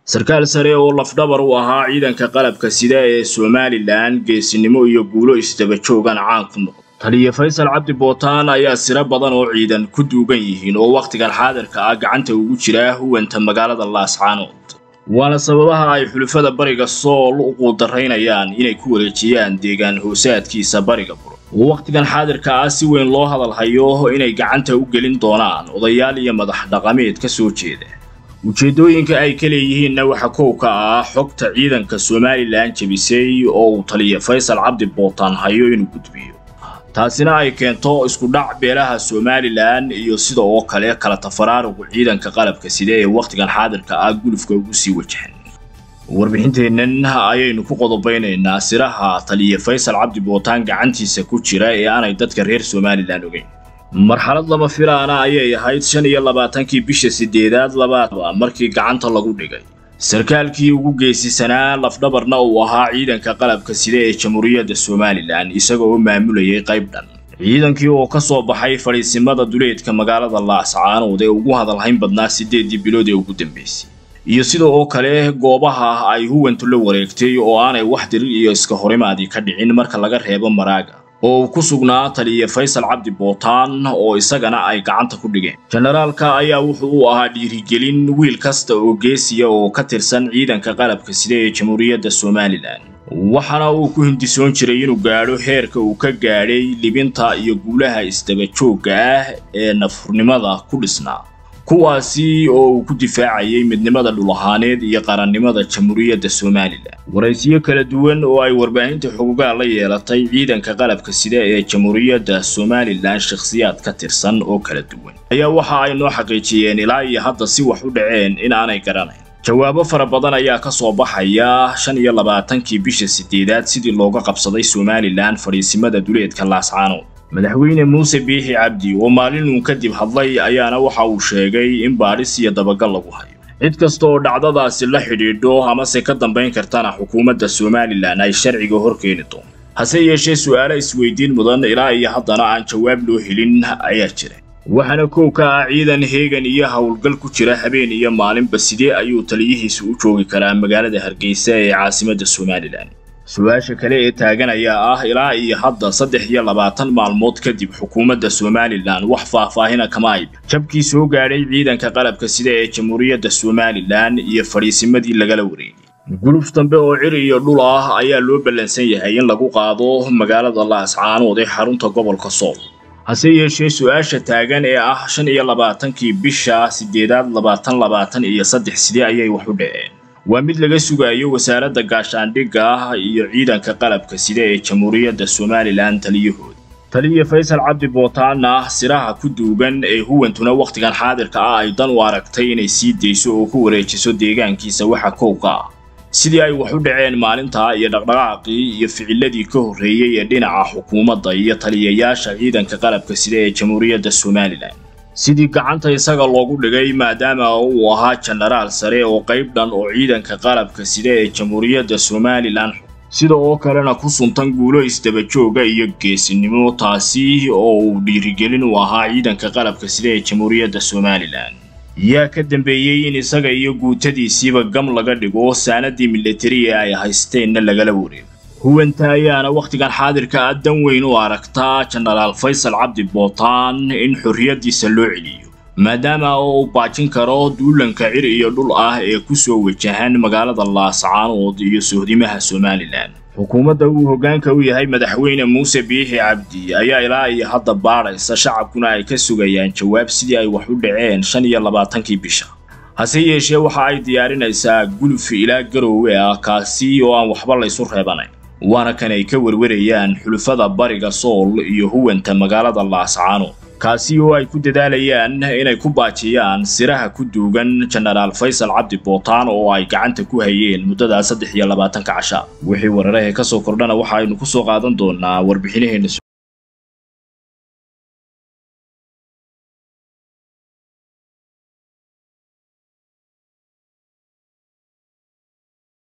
sarkaal sare oo lafdhabar u ahaa ciidanka qalabka sida ee somalilan geesinimo iyo guulo isdaba joogan caan ku noqday taliya faysal cabdi bootaan ayaa siro badan oo ciidan ku duugan yihiin oo wakhtigan xaadirka ah gacanta ugu jira huwanta magaalada laascaanood waana sababaha ay xulufada bariga sool u quudaraynayaan inay ku wareejiyaan deegaan hoosaadkiisa bariga buro oo wakhtigan xaadirka ah si weyn loo hadalhayo inay gacanta u gelin doonaan odayaal iyo madax dhaqameed ka soo jeeda ujeeddooyinka ay ka leeyihiinna waxa kow ka ah xogta ciidanka somalilan jebisay oo uu taliya faysal cabdi bootaan hayo inuu gudbiyo taasina ay keento isku dhac beelaha somalilan iyo sida oo kale kala tafaraarugu ciidanka qalabka sida ee wakhtigan xaadirka ah gulufka ugu sii wajahan warbixinteennan ayaynu ku qodobaynaynaa siraha taliya faysal cabdi bootaan gacantiisa ku jira ee aanay dadka reer somalilan ogeyn marxalad lama filaana ayay ahayd shan iyo labaatankii bisha sideedaad labaadba markii gacanta lagu dhigay sarkaalkii ugu geesisanaa lafdhabarna uu ahaa ciidanka qalabka sida ee jamhuuriyadda somalilan isaga oo maamulayay qayb dhan ciidankii oo ka soo baxay fadhiisimada duleedka magaalada laascaanood ee ugu hadalhayn badnaa siddeeddii bilood ee ugu dambaysay iyo sida oo kale goobaha ay huwantu la wareegtay oo aanay wax dirir iyo iska horimaadii ka dhicin marka laga reebo maraaga oo uu ku sugnaa taliya faysal cabdi bootaan oo isagana ay gacanta ku dhigeen jenaraalka ayaa wuxuu u ahaa dhiirigelin wiil kasta oo geesiya oo ka tirsan ciidanka qalabka sida ee jamhuuriyadda somalilan waxaana uu ku hindisoon jiray inuu gaadho heerka uu ka gaadhay libinta iyo guulaha isdaba joogga ah ee nafurnimada ku dhisnaa kuwaasi oo uu ku difaacayay midnimada dhulahaaneed iyo qarannimada jamhuuriyadda somalilan waraysiyo kala duwan oo ay warbaahinta xogogaa la yeelatay ciidanka qalabka sida ee jamhuuriyadda somalilan shakhsiyaad ka tirsan oo kala duwan ayaa waxa ay noo xaqiijiyeen ilaa iyo hadda si wax u dhaceen in aanay garanayn jawaabo fara badan ayaa ka soo baxaya shan iyo labaatankii bisha sideedaad sidii looga qabsaday somalilan fadhiisimada duleedka laascaanood madaxweyne muuse biixi cabdi oo maalinuu kadib hadlay ayaana waxa uu sheegay in baadhis iyo dabagal lagu hayo cid kasta oo dhacdadaasi la xidhiidho amase ka dambayn kartana xukuumadda somalilan ay sharciga hor keeni doonto hase yeeshee su'aalo isweydiin mudan ilaa iyo haddana aan jawaab loo helin ayaa jira waxaana kow ka ah ciidan heegan iyo howlgal ku jira habeen iyo maalinba sidee ayuu taliyihiisu u joogi karaa magaalada hargeysa ee caasimadda somalilan su-aasha kale ee taagan ayaa ah ilaa iyo hadda saddex iyo labaatan maalmood kadib xukuumadda somalilan wax faahfaahina kama ayb jabkii soo gaadhay ciidanka qalabka sida ee jamhuuriyadda somalilan iyo fadhiisimadii lagala wareegay guluf dambe oo cir iyo dhul ah ayaa loo ballansan yahay in lagu qaado magaalada laascaanood ee xarunta gobolka sool hase yeeshee su-aasha taagan ee ah shan iyo labaatankii bisha sideedaad labaatan labaatan iyo saddex sidee ayay wax u dhaceen waa mid laga sugayo wasaaradda gaashaandhigga iyo ciidanka qalabka sida ee jamhuuriyadda somalilan taliyahooda taliya faysal cabdi bootaana siraha ku duugan ee huwantuna wakhtigan xaadirka ah ay dan u aragtay inay sii dayso oo ku wareejiso deegaankiisa waxa kowka ah sidii ay wax u dhaceen maalintaa iyo dhaqdhaqaaqii iyo ficiladii ka horreeyey ee dhinaca xukuumadda iyo taliyayaasha ciidanka qalabka sida ee jamhuuriyadda somalilan sidii gacanta isaga loogu dhigay maadaama uu ahaa jenaraal sare oo qayb dhan oo ciidanka qalabka sida ee jamhuuriyadda somalilan sida oo kalena ku suntan guulo isdaba jooga iyo geesinimo taasi oo uu dhiirigelin u ahaa ciidanka qalabka sida ee jamhuuriyadda somalilan yaa ka dambeeyey in isaga iyo guutadiisiiba gam laga dhigo saanadii milatariga ay haysteenna lagala wareego huwanta ayaana wakhtigan xaadirka ah dan weyn u aragtaa jenaraal faysal cabdi bootaan in xorriyaddiisa loo celiyo maadaama uu baajin karo duulanka cir iyo dhul ah ee ku soo wajahan magaalada laascaanood iyo sohdimaha somalilan xukuumadda uu hoggaanka u yahay madaxweyne muuse biixi cabdi ayaa ilaa iyo hadda baadhaysa shacabkuna ay ka sugayaan jawaab sidii ay wax u dhaceen shan iyo labaatankii bisha hase yeeshee waxa ay diyaarinaysaa guluf ilaa garoowe ah kaasi oo aan waxba laysu reebanayn waana kan ay ka werwarayaan xulufada bariga sool iyo huwanta magaalada laascaanood kaasi oo ay ku dadaalayaan inay ku baajiyaan siraha ku duugan jenaraal faysal cabdi bootaan oo ay gacanta ku hayeen muddadaa saddex iyo labaatanka casha wixii wararahee ka soo kordhana waxa aynu ku soo qaadan doonaa warbixinaheenna